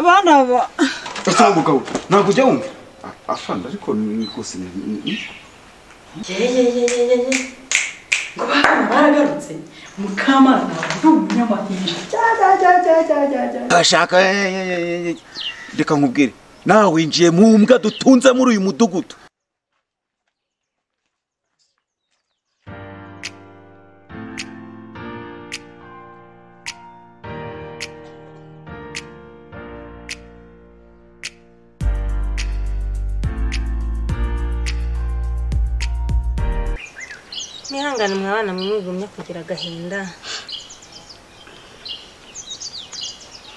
abana aba usanga umugabo ntabwo ujya wumva afana ariko ni rwose ni ni- ngo bakaba baragarutse mukamana ntabwo ari umunyamahirwe Jya, jya, jya, jya, jya, jya, jya. ashaka eh, eh, eh, eh, reka nkubwire nawe winjiye mu mbwa dutunze muri uyu mudugudu mwihangane mwabana mwigumya kugira agahinda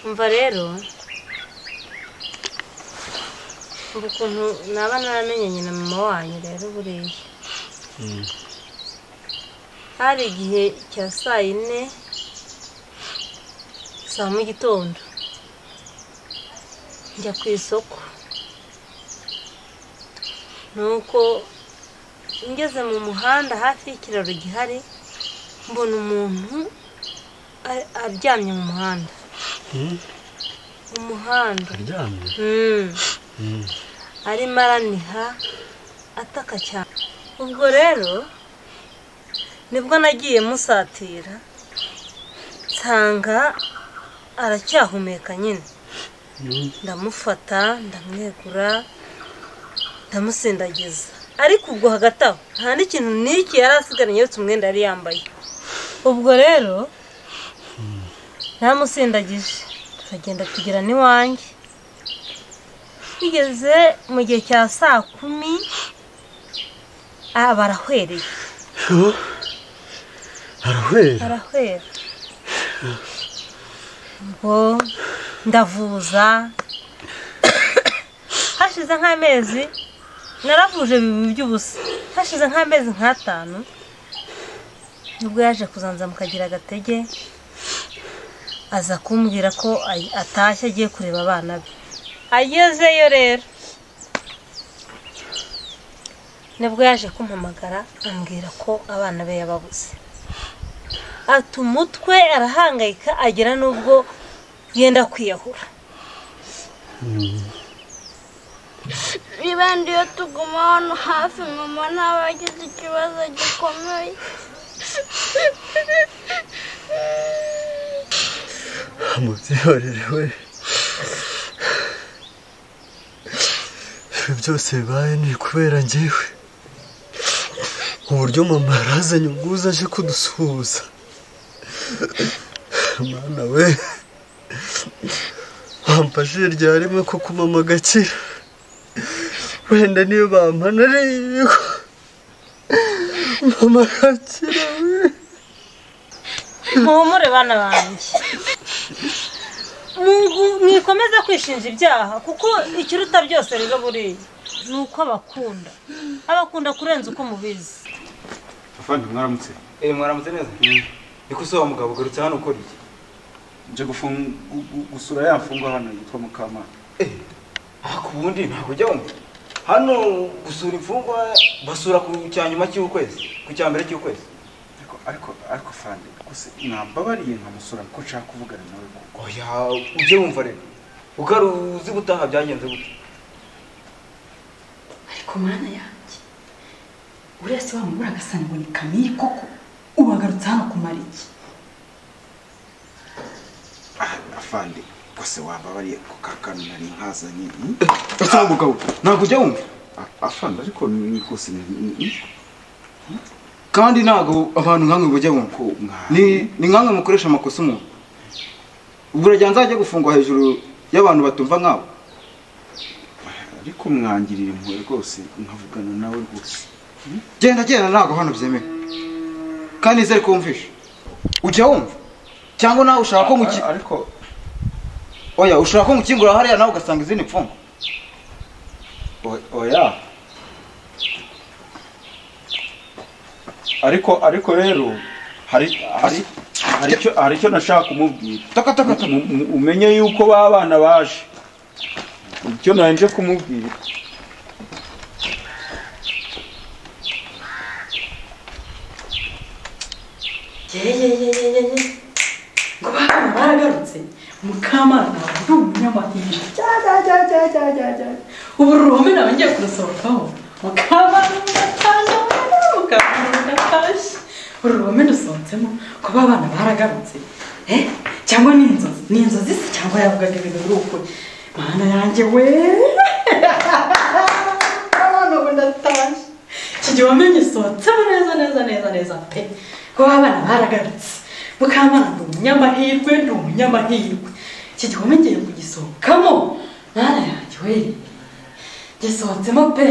umva rero umva ukuntu naba naramenyanye na mama wanyu rero buriya hari igihe cya saa yine saa mu gitondo njya ku isoko nuko ngeze mu muhanda hafi y'ikiraro gihari mbona umuntu a- aryamye mu muhanda mu muhanda aryamye Mm. arimo araniha ataka cyane ubwo rero nibwo nagiye musatira nsanga aracyahumeka nyine ndamufata ndamwegura ndamusindagiza ariko ubwo hagati aho nta n'ikintu n'iki yari asigaranye uretse umwenda yari yambaye ubwo rero namusindagije turagenda tugera n'iwanjye bigeze mu gihe cya saa kumi ah, barahwereye arahwera barahwera ubwo ndavuza hashize nk'amezi naravuje bibiri by'ubusa hashize nk'amezi nk'atanu nibwo yaje kuzanza mukagira agatege aza kumbwira ko ay- atashye agiye kureba abana be agezeyo rero nibwo yaje kumpamagara ambwira ko abana be yababuze ata umutwe arahangayika agera n'ubwo yenda kwiyahura Nibandi iyo tuguma hano hafi mama ntaba agize ikibazo gikomeye umubyeyi we ibi byose bibaye ni kubera ngewe uburyo mama yarazanye ubwuzu aje kudusuhuza mwana we wamfashe rya rimwe ko kumama agakira wenda niyo bampana ariyo ibigo mama arakira we muhumure bana banjye Mungu- mwikomeze kwishinja ibyaha kuko ikiruta byose rero buriya ni uko abakunda abakunda kurenza uko mubizi afana mwaramutse Eh mwaramutse neza? Niko se wa mugabo ugarutse hano ukora iki? nje gufunga gu- gu- gusura ya mfungwa hano yitwa mukamana Eh. Ah ku bundi ntabwo ujya wumva. Hano gusura imfungwa basura ku cyanyuma cy'ukwezi, ku cyambere cy'ukwezi. ariko ariko ariko afande gusa nambabariye nkamusura kuko nshaka kuvugana nawe kuko Oya ujye wumva rero. Ugaruzi gutaha byagenze gute? ariko mwana yanjye uriya se wamubura agasanga ngo ni kamiye koko ubagarutse hano kumara iki afande gusa wambabariye ku kakanu nari nkazanye mm? usanga umugabo ntabwo ujya wumva afande ariko ni ni rwose ni ni- ni- Kandi ntago abantu nkamwe bujya wumva. ko mwa- Ni ni nkamwe mukoresha amakosa umuntu. Burajya nzajya gufungwa hejuru y'abantu batumva nkabo. ariko mwangirira impuhwe rwose nkavugana nawe rwose Genda genda ntago hano byemewe. Kandi nizere ko wumvisha. Ujya wumva. Cyangwa nawe ushaka ko muki... Ar- ariko Oya ushaka ko mukingura hariya nawe ugasanga izindi mfungwa. o- oya ariko ariko rero hari hari hari icyo hari icyo nashaka kumubwira Taka taka taka. Mu- mu- umenye yuko ba bana baje icyo nanje kumubwira ngo bakaba yagarutse mukamana nawe ndi umunyamahinja cya cya cya cya cya cya cya ubu ruhome nawe ngiye kurusohokaho mukamana mugatashye mwana mukamana mugatashye uru ruhome rusohotsemo kuba abana baragarutse eh cyangwa ni inzozi ni inzozi se cyangwa yavugaga ibintu biri ukuri mana yanjye we abana ubu ndatashye iki gihe wamenye isohotseho neza neza neza neza pe kuba abana baragarutse mukamana ndi umunyamahirwe ndi umunyamahirwe iki gihe wamenyeye kugisohokamo mwana yanjye we gisohotsemo pe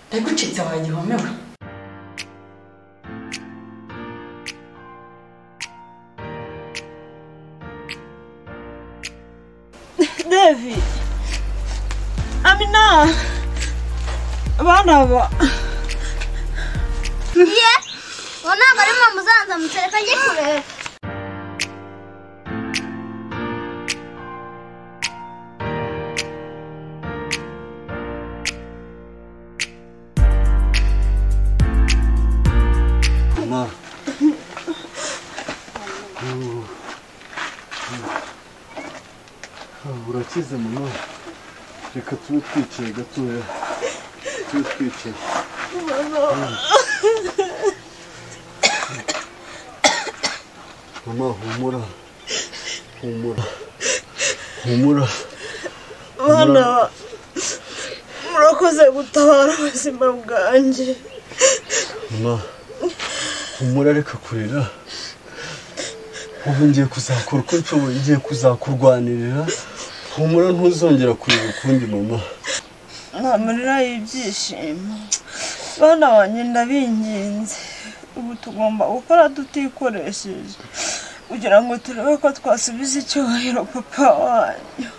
mbega ucitse wagihomewe David Amina abana aba ye uwo ntabwo ari mama uzanzamutse reka njye kureba Ma. Urakize mama. Reka tube twicaye gatoya. Tube twicaye. Mama humura. Humura. Humura. abana ba- murakoze gutabara ubuzima bwanjye Mama. Humura reka kurira. Ubu ngiye kuzakora uko nshoboye ngiye kuzakurwanirira. Humura ntuzongera kurira ukundi mama. nta marira y'ibyishimo bana banjye ndabinginze ubu tugomba gukora tutikoresheje kugira ngo turebe ko twasubiza icyubahiro papa wanyu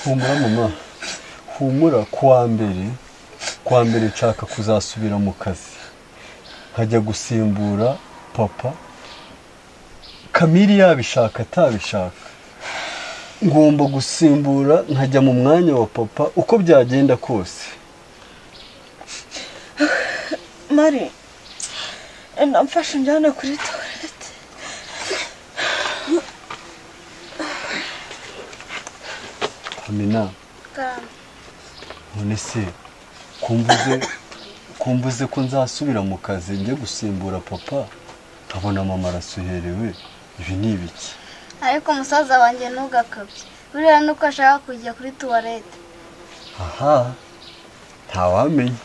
humura mama humura kuwa mbere kuwa mbere nshaka kuzasubira mu kazi nkajya gusimbura papa kamiri yabishaka atabishaka ngomba gusimbura nkajya mu mwanya wa papa uko byagenda kose mari enda mfashe unjyane kuri tuwarete amina none se kumbuze kumbuze ko nzasubira mu kazi njye gusimbura papa nkabona mama arasuherewe ibi ni ibiki ariko umusaza wanjye ntugakabye buriya nuko ashaka kujya kuri tuwarete aha ntawamenya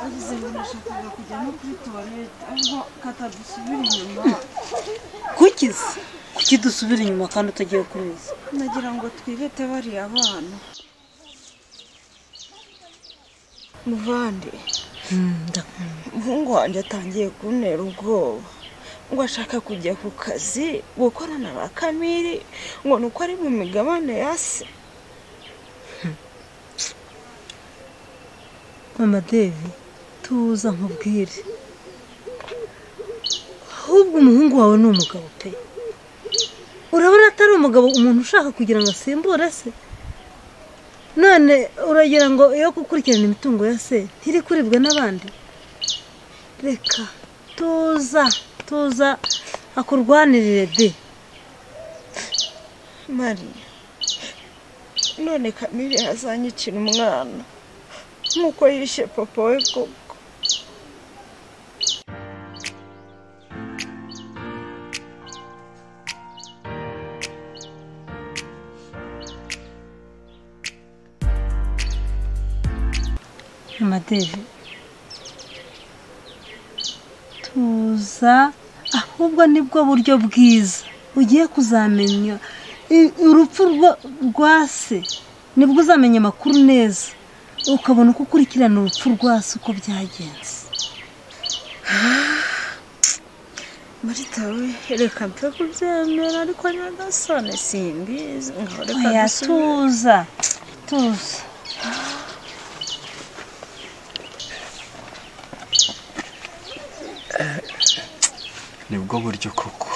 agize ngo nashakaga kujya no kuri tuwarete ariko katadusubira inyuma kukizi kuki dusubira inyuma kandi utagiye kubizi nagira ngo twibete bariya bana muvande umuhungu wanjye atangiye kuntera ubwoba ngo ashaka kujya ku kazi gukorana ba kamiri ngo ni uko ari mu migabane ya se mama devi tuza nkubwire ahubwo umuhungu wawe ni umugabo pe urabona atari umugabo umuntu ushaka kugira ngo asimbure se none uragira ngo iyo gukurikirana imitungo ya se ntiri kuribwe n'abandi reka tuza tuza akurwanirire de mari none kamiri yazanyikira umwana nk'uko yishe papa we koko mama devi tuza ahubwo nibwo buryo bwiza ugiye kuzamenya I- urupfu rwa- rwa se nibwo uzamenya amakuru neza ukabona uko ukurikirana urupfu rwa se uko byagenze marita we reka mfe kubyemera ariko nyagasone simbizi ngo reka oya dusubire tuza tuza nibwo buryo koko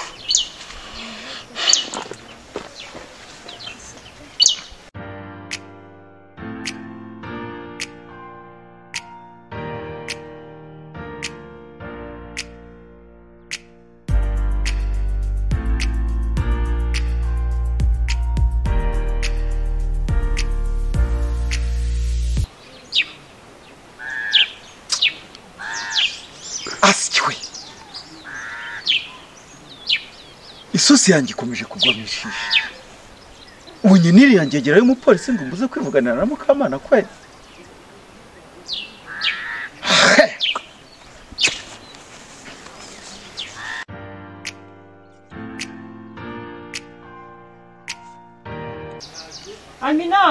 asyiwe isosi yanjye ikomeje kugwa mu ishishi ubu nyine yanjye yegerayo umupolisi ngo mbuze kwivuganira na mukamana kwe amina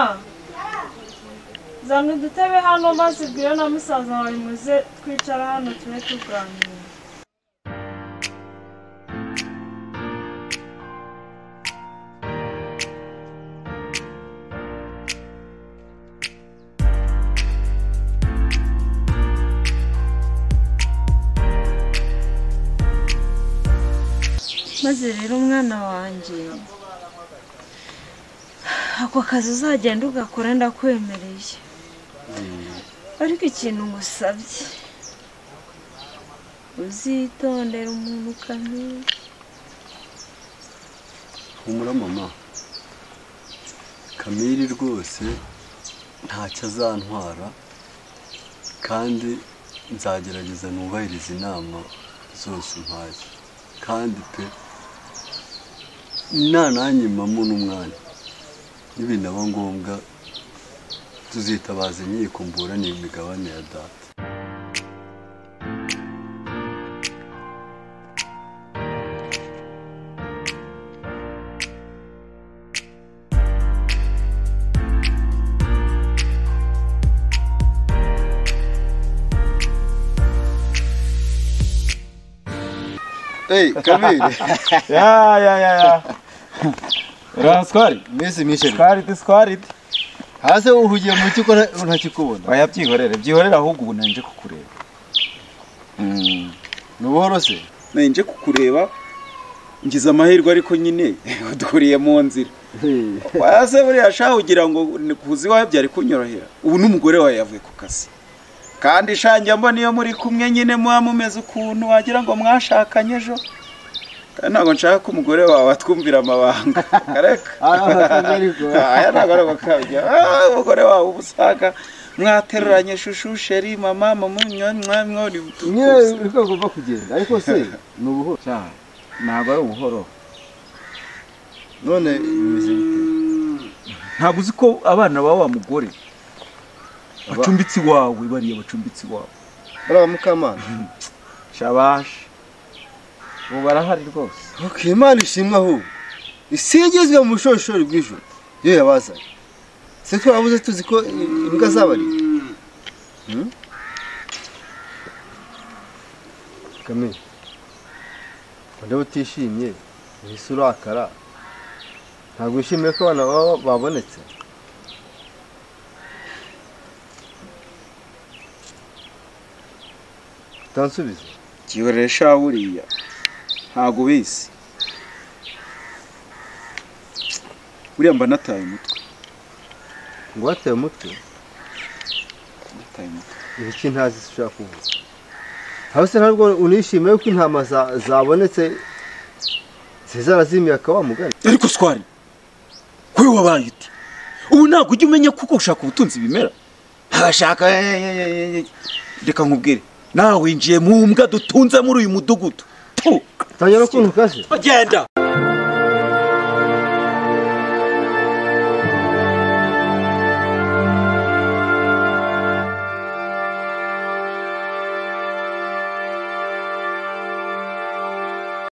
zana udutebe hano maze ubwire na musaza wawe muze twicara hano tube tuganira maze rero umwana wanjye ako kazi uzagenda ugakora ndakwemereye ariko ikintu ngusabye uzitondera umuntu ukamenya humura mama kamiri rwose ntacyo azantwara kandi nzagerageza nubahiriza inama zose umpaye kandi pe nananyimamo n'umwanya nibinaba ngombwa tuzitabaza inkiko mburanira imigabane ya data eyi kamiri ya ya ya ya uranswari mbese mwishyure swariti swariti hasi uhugiye mu cyo ukora ntakikubona oya byihorere byihorere ahubwo ubu nanje kukureba ni ubuhoro se nanje kukureba ngize amahirwe ariko nyine duhuriye mu nzira oya se buriya shahu ugira ngo ni kuza iwawe byari kunyorohera ubu n'umugore wawe yavuye ku kazi kandi shanjye mbona iyo muri kumwe nyine muba mumeze ukuntu wagira ngo mwashakanye ejo kandi ntabwo nshaka ko umugore wawe atwumvira amabanga kareka aya ntabwo ari agakabya Ah, umugore wawe uba usanga mwateruranye shushu sheri mama mama mwamwori urwego rwo kugenda ariko se ni ubuhoro ntabwo ari ubuhoro none bimeze bite ntabwo uzi ko abana ba wa mugore bacumbitse iwawe bariya bacumbitse iwawe bariya mukamana shabashi ubu barahari rwose ok imana ishimwe ahubwo isigizwe mu bushorishori bw'ijoro iyo yabazanye se twabuze tuzi ko imbwa zabarira kamere ndeba utishimye uhise urakara ntabwo wishimiye ko abana baba babonetse utansubiza kiyorere sha buriya ntabwo ubizi buriya mba nataye umutwe ngo wataye umutwe nataye umutwe ibiki ntazi se ushaka kuvuga aho se ntabwo unishimiye ko intama za- zabonetse zizarazimiye akaba mugari ariko swari kuri wabaye uti ubu ntabwo ujya umenya kuko ushaka ubutunzi bimera abashaka reka nkubwire nawe winjiye mu mbwa dutunze muri uyu mudugudu Tu! utanyura ukuntu ukaze bagenda